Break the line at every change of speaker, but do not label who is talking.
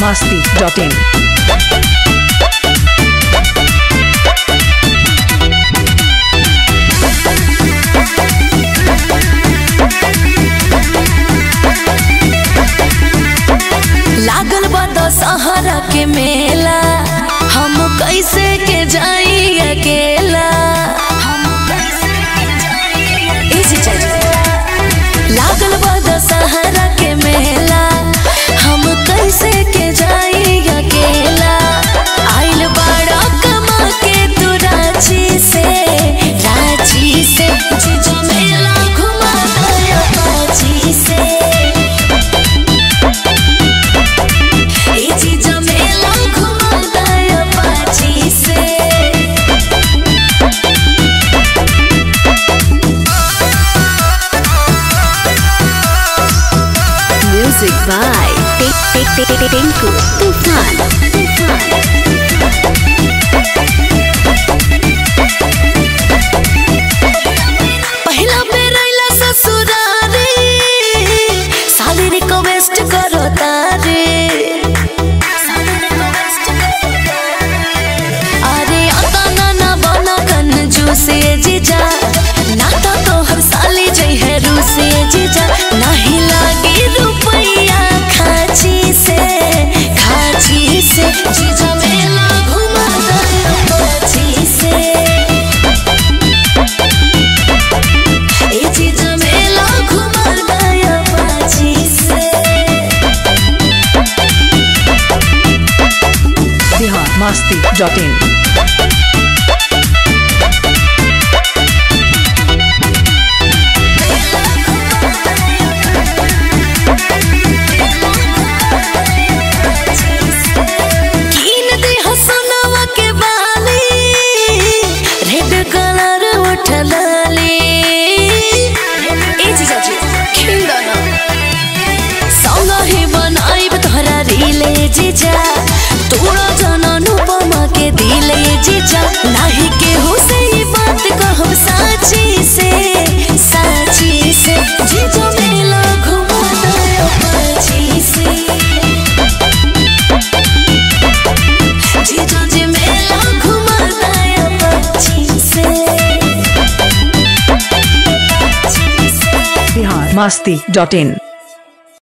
masti.in.
लागल बा दशहरा के मेला हम कैसे के जाई अकेला ई जी चाची। लागल बा दशहरा के मेला हम कैसे के जाई अकेला आइल बाड़ा कमा के तू रांची से रांची से जीजा मेला घुमा दया रांची से ई जीजा मेला घुमा दया पाची से
Music by Tinku Tufan.
पहिला बेर आइला ससुरारे साली रिक्वेस्ट करो तारे अरे आता ना ना बना कंजूसे जीजा नाता तो हर साली जई है रूसे जीजा नहीं लागी रुपैया खाची से खाची से जीजा मेला घुमा दे पाची से ए चीज मेला घुमा दया पाची से
Bihar masti.in.
कीन दे हसनवा के बाली रेड कलर उठलाली ए जीजा जी खिंदा ना संग ही बनाइब तोहरा रीले जीजा तोड़ा जाना नुपमा के दिले जीजा नाही के हो से ये बात कहब साची से साची से जीजा मेला घुमा दया पाची से जीजा जी मेला घुमा दया पाची से
Bihar masti.in.